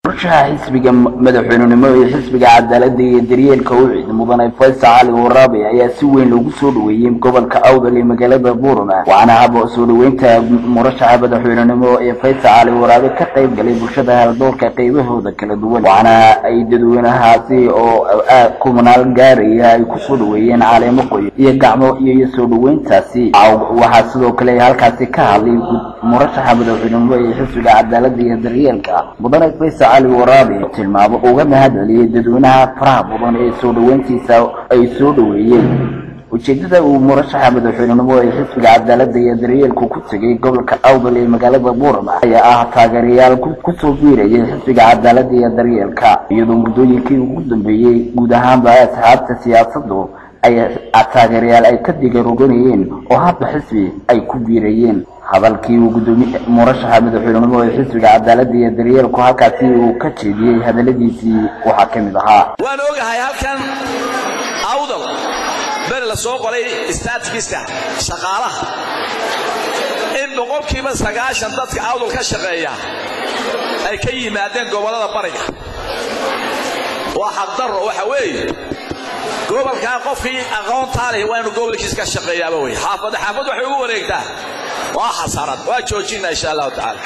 qorshaha xisbiga madaxweynenimo ee xisbiga cadaalada iyo daryeelka ucid mudane faysal cali waraabe ayaa si weyn loogu soo dhaweeyey gobolka awdal ee magaalada buurama waxaana haba soo dhaweynta murashaxa madaxweynenimo ee faysal cali waraabe ka qayb galay bulshada haldoorka qaybahooda kala duwan waxaana ay dadweynahaasi oo kumanaal gaaraya ay kusoo dhaweeyeen caleemo qoyo iyo gacmo iyo soo dhaweyntaasi waxaa sidoo kale halkaasi ka hadlay murashaxa madaxweynenimo ee xisbiga cadaalada iyo daryeelka mudane faysal cali waraabe tilmaamo uga mahadceliyey dadweynaha faraha badan ee soo dhaweyntiisa ay soo dhaweeyeen ujeedada uu murashaxa madaxweynenimo ee xisbiga cadaalada iyo daryeelku ku tegay gobolka awdal ee magaalada buurama ayaa ah taageerayaal kusoo biirayay xisbiga cadaalada iyo daryeelka iyadoo muddooyinkii ugu dambeeyey guud ahaanba asxaabta siyaasadu ay taageerayaal ay ka digaroganayeen oo hadda xisbi ay ku biirayeen hadalkii uu gudoomiye murashaxa madaxweynenimo ee xisbiga cadaalada iyo daryeelku halkaasi uu ka jeediyey hadaladiisii waxaa ka mid ahaa waan ogahay halkan awdal beri la soo qoray staatkiisa shaqaalaha in boqolkiiba sagaashan dadka awdal ka shaqeeya ay ka yimaadeen gobollada bariga waa xaqdarro waxa weeye gobolkaa qofkii aqoontaa leh waa inu gobolkiis ka shaqeeyaaba wey xaafad xaafad waxay ugu wareegtaa waa xasarad waa joojina insha allahu tacaala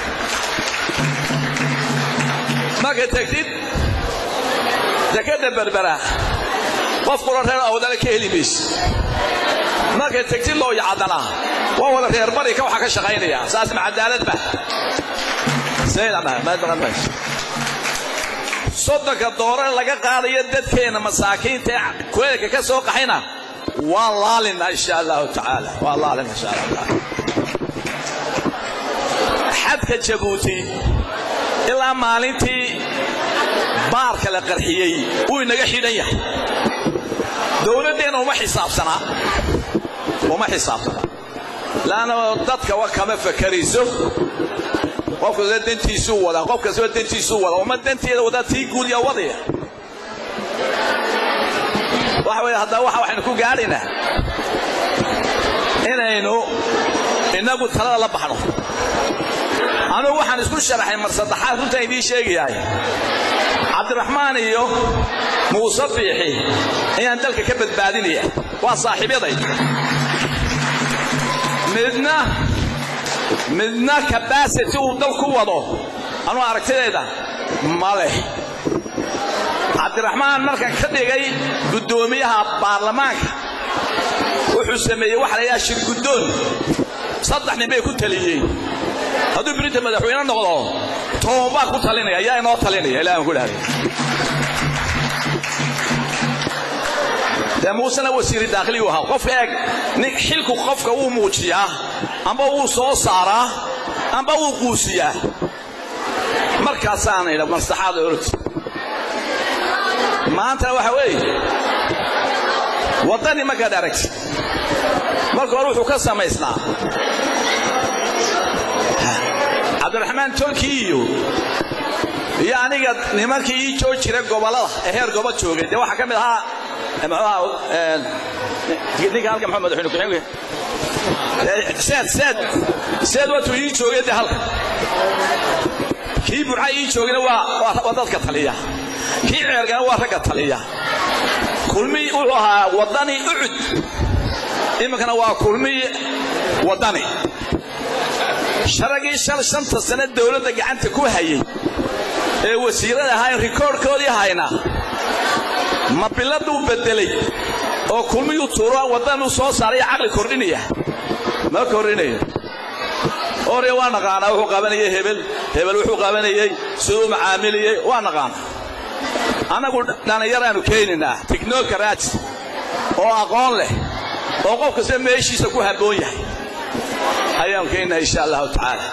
marka tegtid dekadda berbera qof kula reer awdale ka heli mayse markay tegtid loo yacadana waa wada reer barika waxaa ka shaqaynaya saas ma cadaaladba soddonka doorar laga qaadayo dadkeenna masaakiinta ee kuleelka ka soo qaxayna waan laalina insha allahu tacaala waan laalina insha allahu tacaala xadka jabuuti ilaa maalintii baarka la qarxiyey wuu inaga xidhan yahay dowladdeenna uma xisaabsanaa uma xisaabsanaa laanna dadka wa kama fakarayso qof kasta dantiisuu wadaa qof kastaba dantiisuu wadaa uma danteeda wadaa tii guud yaa wadaya waxa weeye haddaba waxa waxaynu ku gaadhaynaa inaynu innagu talada la baxno anugu waxaan isku sharaxay mar saddexaad runtaan idiin sheegayahay cabdiraxmaan iyo muuse biixi ayaan dalka ka badbaadinaya waa saaxiibyaday midna midna kabasity uu dal ku wado anuu aragtidayda ma leh cabdiraxmaan markan ka dhigay guddoomiyaha baarlamaanka wuxuu sameeyey waxa la yidhaha shirguddoon saddex nin bay ku taliyeen hadduu birinta madaxweyne noqdo toban baa ku talinaya ayaa inoo talinaya ilahi aan ku dhahday dee muusena wasiiri daakhiligu ahaa qof eeg nin xilku qofka wuu muujiyaa amba wuu soo saaraa amba wuu quusiyaa markaasaana idha maslaxaada orod maantana waxa weeye waddani markaad aragtid marka hore wuxuu ka samaysnaa cabdiraxmaan tolkii iyo iyo aniga nimankii ii joog jira gobollada ee heer gobo joogay dee waxaa ka mid ahaa ninka halka maxamed madaxweyne ku-xigeenka seed seed seed waatuu ii joogay dee halka kii burca ii joogayna waa waa dadka taliya kii ceergana waa ragga taliya kulmi wuxuu ahaa waddani ucud iminkana waa kulmi waddani sharagii shal shanta sane dowladda gacanta ku hayay ee wasiirada ahaa rikoorhkoodii hayna ma biladuu beddelay oo kulmiyuu tuuro waddanuu soo saaraya caqli kordhinaya ma kordhinayo ore waa naqaanaa wuxuu qabanayay hebel hebel wuxuu qabanayey siduu macaamiliyey waa naqaana annagu dhallinyaraannu keenaynaa tignoolka raati oo aqoon leh oo qof kasta meeshiisa ku habboon yahay ayaanu keenaynaa insha allahu tacaala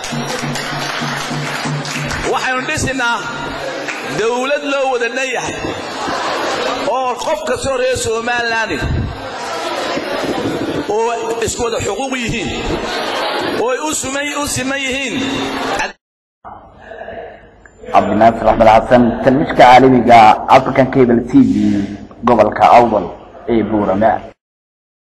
waxaynu dhisinnaa dawlad loo wada dhan yahay oo qof kastoo reer somalilan oo isku wada xuquuq yihiin oo ay u siman yihiin cabdinaasir axmed xasan talmishka caalamiga african cable t v gobolka awdal ee buurama